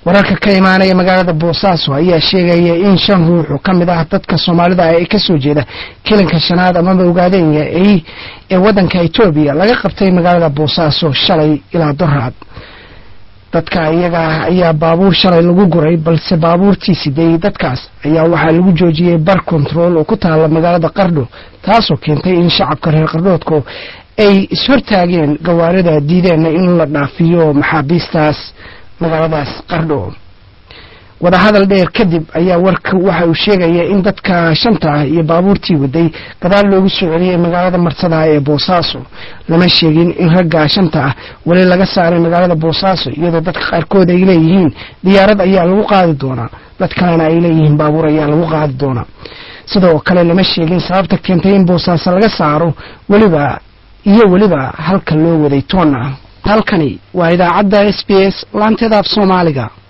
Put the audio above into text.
wararka ka imaanaya magaalada boosaaso ayaa sheegaya in shan ruux oo ka mid ah dadka soomaalida ah ee kasoo jeeda kilanka shanaad amaba ogaadenya ee waddanka etoobiya laga qabtay magaalada boosaaso shalay ilaa doraad dadka iyaga ah ayaa baabuur shalay lagu guray balse baabuurtii siday dadkaas ayaa waxaa lagu joojiyey bar control oo ku taala magaalada qardho taasoo keentay in shacabka reer qardhoodku ay ishortaageen gawaarida diideenna in la dhaafiyo maxaabiistaas magaaladaas qardho wadahadal dheer kadib ayaa warka waxa uu sheegaya in dadka shanta ah iyo baabuurtii waday gadaal loogu soo celiyey magaalada marsadaa ee boosaaso lama sheegin in ragga shanta ah weli laga saaray magaalada boosaaso iyadoo dadka qaarkood ay leeyihiin diyaarad ayaa lagu qaadi doonaa dad kalena ay leeyihiin baabuur ayaa lagu qaadi doonaa sidoo kale lama sheegin sababta keentay in boosaaso laga saaro weliba iyo weliba halka loo waday toonna halkani waa idaacadda s b s laanteeda af soomaaliga